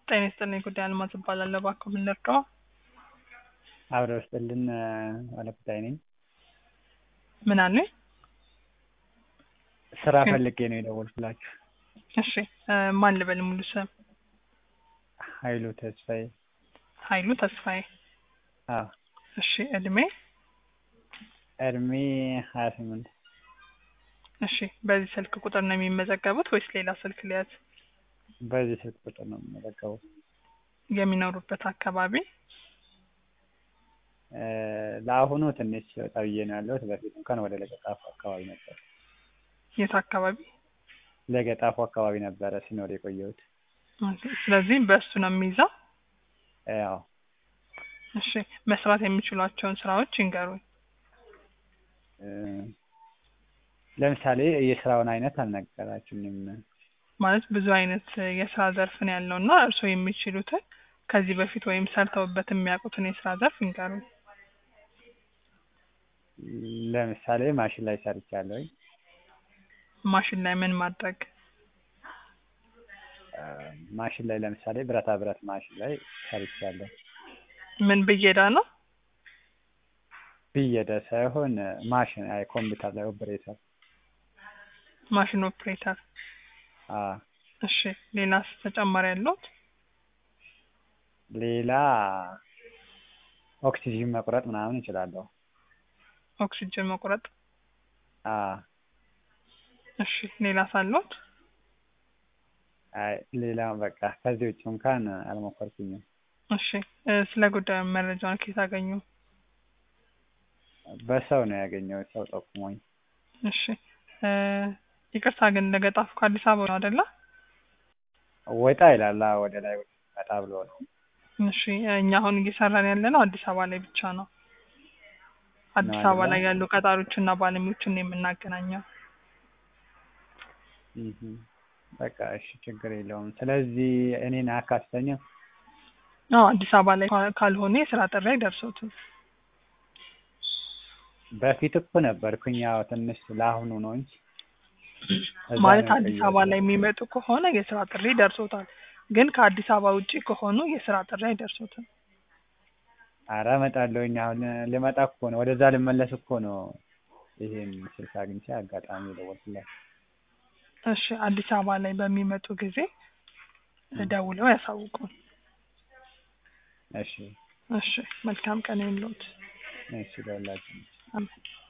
ጤና ይስጥልኝ ጉዳይ አልማዝ እባላለሁ። እባክዎ ምን ልርዳዎ? አብረው ይስጥልን ባለጉዳይ ነኝ። ምን አሉኝ? ስራ ፈልጌ ነው የደወልኩላችሁ። እሺ እ ማን ልበል ሙሉ ስም? ኃይሉ ተስፋዬ። ኃይሉ ተስፋዬ። አዎ እሺ እድሜ? እድሜ ሀያ ስምንት እሺ በዚህ ስልክ ቁጥር ነው የሚመዘገቡት ወይስ ሌላ ስልክ ልያዝ? በዚህ ስልክ ቁጥር ነው የምመዘገበው። የሚኖሩበት አካባቢ? እ ለአሁኑ ትንሽ ወጣ ብዬ ነው ያለሁት። በፊት እንኳን ወደ ለገጣፎ አካባቢ ነበር። የት አካባቢ? ለገጣፎ አካባቢ ነበረ ሲኖር የቆየሁት። ኦኬ፣ ስለዚህ በእሱ ነው የሚይዘው? ያው እሺ መስራት የሚችሏቸውን ስራዎች ይንገሩኝ። እ ለምሳሌ የስራውን አይነት አልነገራችሁኝም። ማለት ብዙ አይነት የስራ ዘርፍ ነው ያለው እና እርስዎ የሚችሉትን ከዚህ በፊት ወይም ሰርተውበት የሚያውቁትን የስራ ዘርፍ ይንገሩኝ። ለምሳሌ ማሽን ላይ ሰርቻለሁኝ። ማሽን ላይ ምን ማድረግ? እ ማሽን ላይ ለምሳሌ ብረታ ብረት ማሽን ላይ ሰርቻለሁ። ምን ብየዳ ነው? ብየዳ ሳይሆን ማሽን አይ ኮምፒውተር ላይ ኦፕሬተር። ማሽን ኦፕሬተር። አ እሺ ሌላስ ተጨማሪ ያለዎት? ሌላ ኦክሲጂን መቁረጥ ምናምን እችላለሁ። ኦክሲጅን መቁረጥ። አ እሺ ሌላስ አለዎት? አይ ሌላ በቃ ከዚህ ውጭ እንኳን አልሞከርኩኝም። እሺ እ ስለ ጉዳዩ መረጃውን ከየት አገኙ? በሰው ነው ያገኘሁት፣ ሰው ጠቁሞኝ። እሺ እ ይቅርታ ግን ለገጣፎ ከአዲስ አበባ ነው አይደለ? ወጣ ይላል። አዎ ወደ ላይ ወጣ ብሎ ነው። እሺ እኛ አሁን እየሰራን ያለነው አዲስ አበባ ላይ ብቻ ነው። አዲስ ነው አበባ አይደለ? ላይ ያሉ ቀጣሪዎችና ባለሙያዎችን ነው የምናገናኘው። እህ በቃ እሺ ችግር የለውም። ስለዚህ እኔን አያካትተኝም? አዎ አዲስ አበባ ላይ ካ- ካልሆነ የስራ ጥሪ አይደርሶትም። በፊት እኮ ነበርኩኝ። ያው ትንሽ ለአሁኑ ነው እንጂ እዛ ማለት ነው አዲስ አበባ የቆየሁት። ላይ የሚመጡ ከሆነ የስራ ጥሪ ይደርሶታል። ግን ከአዲስ አበባ ውጪ ከሆኑ የስራ ጥሪ አይደርሶትም። ኧረ እመጣለሁኝ። አሁን ልመጣ እኮ ነው፣ ወደዛ ልመለስ እኮ ነው። ይሄን ስልክ አግኝቼ አጋጣሚ የደወልኩላችሁ። እሺ አዲስ አበባ ላይ በሚመጡ ጊዜ ደውለው ያሳውቁን። እሺ እሺ መልካም ቀን ይሁንልዎት። እሺ ለሁላችንም። አሜን።